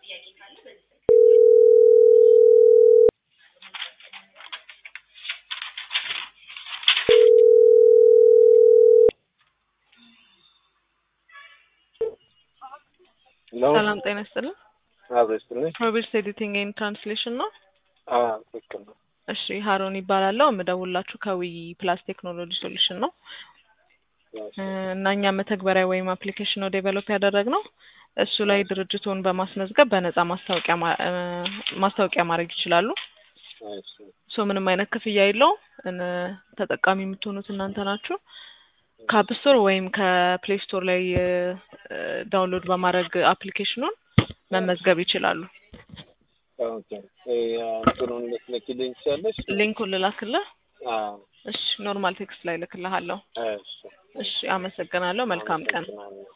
ሰላም ጤና ይስጥልን። አብሮ ይስጥልኝ። ሮቤርትስ ኤዲቲንግ ኤንድ ትራንስሌሽን ነው። አዎ ትክክል ነው። እሺ ሀሮን ይባላለሁ። የምደውላችሁ ከዊ ፕላስ ቴክኖሎጂ ሶሉሽን ነው እ እና እኛ መተግበሪያ ወይም አፕሊኬሽን ነው ዴቨሎፕ ያደረግነው። እሱ ላይ ድርጅቱን በማስመዝገብ በነፃ ማስታወቂያ ማ- እ ማስታወቂያ ማድረግ ይችላሉ። እሺ ሶ ምንም አይነት ክፍያ የለውም። እን ተጠቃሚ የምትሆኑት እናንተ ናችሁ። ከአፕ ስቶር ወይም ከፕሌይ ስቶር ላይ እ ዳውንሎድ በማድረግ አፕሊኬሽኑን መመዝገብ ይችላሉ። ኦኬ እ እንትኑን ልትልኪልኝ ትችያለሽ? ሊንኩን ልላክልህ? አዎ እሺ ኖርማል ቴክስት ላይ ልክልሃለሁ። እሺ እሺ አመሰግናለሁ። መልካም ቀን። አመሰግናለሁ።